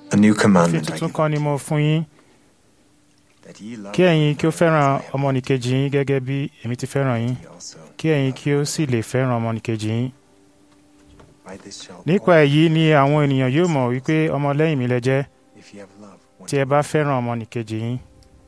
A new òfin commandment I tuntun give kan ni mo fún yín that ye love kí ẹ̀yin kí ó one fẹ́ràn another as I have ọmọnìkejì yín gẹ́gẹ́ bí èmi ti fẹ́ràn yín loved thee also. kí ẹ̀yin kí ó sì lè fẹ́ràn ọmọnìkejì yín. By this shall nípa all èyí ni àwọn ènìyàn yóò mọ̀ wípé ọmọlẹ́yìn mi lẹ jẹ́ if ye have love one tí ẹ bá fẹ́ràn ọmọnìkejì yín.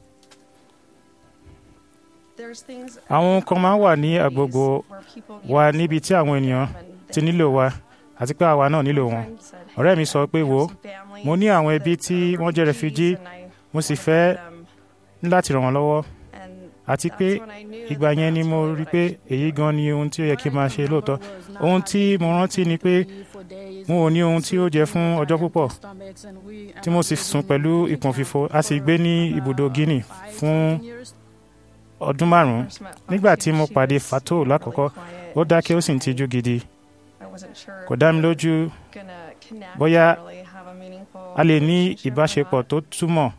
àwọn ohun kan máa ń wà ní agbègbè wa níbi tí àwọn ènìyàn ti nílò wa àti pé àwa náà nílò wọn. ọ̀rẹ́ mi sọ pé wo mo ní àwọn ẹbí tí wọ́n jẹ́ refugee mo sì fẹ́ ní láti ràn wọ́n lọ́wọ́ àti pé ìgbà yẹn ni mo rí pé èyí gan ni ohun tí ó yẹ kí n máa ṣe lóòótọ́ ohun tí mo rántí ni pé mo ò ní ohun tí ó jẹ fún ọjọ́ púpọ̀ tí mo sì sùn pẹ̀lú ìpọ̀n fífò a sì gbé ní ibùdó Guinea fún ọdún márùn-ún nígbà tí mo pàdé Fatou lákọ̀ọ́kọ́ ó dákẹ́ ó sì ń tijú gidi kò dá mi lójú bóyá a lè ní ìbáṣepọ̀ tó túmọ̀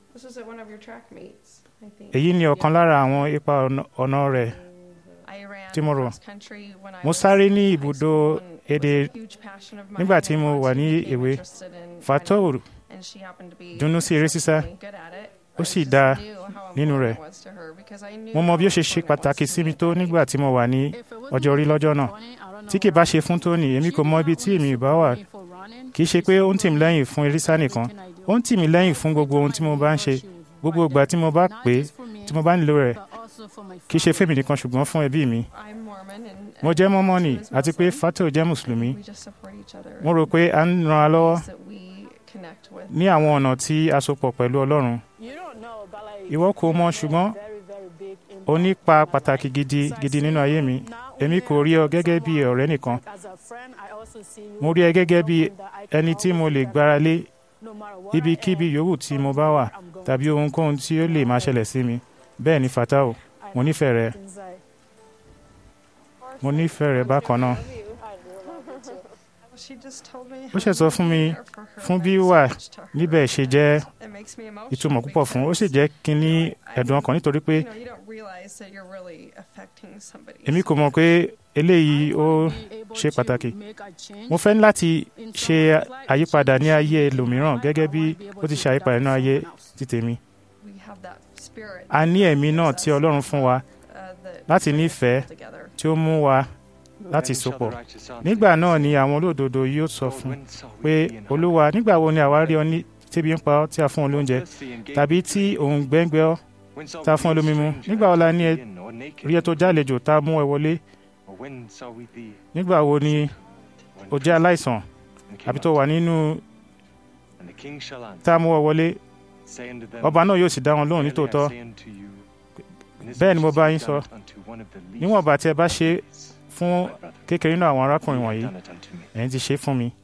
èyí ni ọ̀kan lára àwọn ipa ọ̀nà- ọ̀nà rẹ̀ tí mo rò. mo sáré ní ibùdó èdè nígbà tí mo wà ní èwe Fatou dunnú sí eré sísá ó sì dá nínú rẹ̀ mo mọ bí ó ṣe ṣe pàtàkì sí mi tó nígbà tí mo wà ní ọjọ́ orí lọ́jọ́ náà tí kì bá ṣe fún Tony èmi kò mọ ibi tí èmi ì bá wà kì í ṣe pé ó ń tì mí lẹ́yìn fún eré sá nìkan ó ń tì mí lẹ́yìn fún gbogbo ohun tí mo bá ń ṣe gbogbo ìgbà tí mo bá pè é tí mo bá nílò rẹ̀ kì í ṣe fèmí nìkan ṣùgbọ́n fún ẹbí mi mo jẹ́ mọ́mọ́nì àti pé Fatou jẹ́ mùsùlùmí mo rò pé a ń ran ara lọ́wọ́ ní àwọn ọ̀nà tí a so pọ̀ pẹ̀lú Ọlọ́run ìwọ kò mọ̀ ṣùgbọ́n ó nípa pàtàkì gidi gidi nínú ayé mi èmi kò rí ọ gẹ́gẹ́ bí ọ̀rẹ́ nìkan mo rí ẹ gẹ́gẹ́ bí ẹni tí mo lè gbára lé ibikíbi yòówù tí mo bá wà tàbí ohunkóhun tí ó lè máa ṣẹlẹ̀ sí mi bẹ́ẹ̀ ni Fatou mo nífẹ̀ẹ́ rẹ mo nífẹ̀ẹ́ rẹ bákan náà ó ṣe sọ fún mi fún bí wà níbẹ̀ ṣe jẹ́ ìtumọ̀ púpọ̀ fún ó sì jẹ́ kí n ní ẹ̀dùn ọkàn nítorí pé èmi kò mọ̀ pé eléyìí ó ṣe pàtàkì mo fẹ́ láti ṣe àyípadà ní ayé ẹlòmíràn gẹ́gẹ́ bí ó ti ṣe àyípadà nínú ayé ti tèmi a ní ẹ̀mí náà tí Ọlọ́run fún wa láti nífẹ̀ẹ́ tí ó mú wa láti sopọ̀ nígbà náà ni àwọn olódodo yóò sọ fún pé Olúwa nígbà wo ni àwa rí ọ ní tẹ́bi ń pa ọ́ tí a fún ọ lóúnjẹ tàbí tí òun gbẹ́ngbẹ́ ọ́ tá a fún ọ lómi mu nígbà wo la ní ẹ rí ẹ tó jálejò tá a mú ẹ wọlé nígbà wo ni o jẹ́ aláìsàn àbí tó wà nínú tá a mú ọ wọlé ọba náà yóò sì dá wọn lóhùn nítòótọ́ bẹ́ẹ̀ ni mo bá yín sọ níwọ̀nba tí ẹ bá ṣe fún kékeré nínú àwọn arákùnrin wọ̀nyí ẹ̀yin ti ṣe fún mi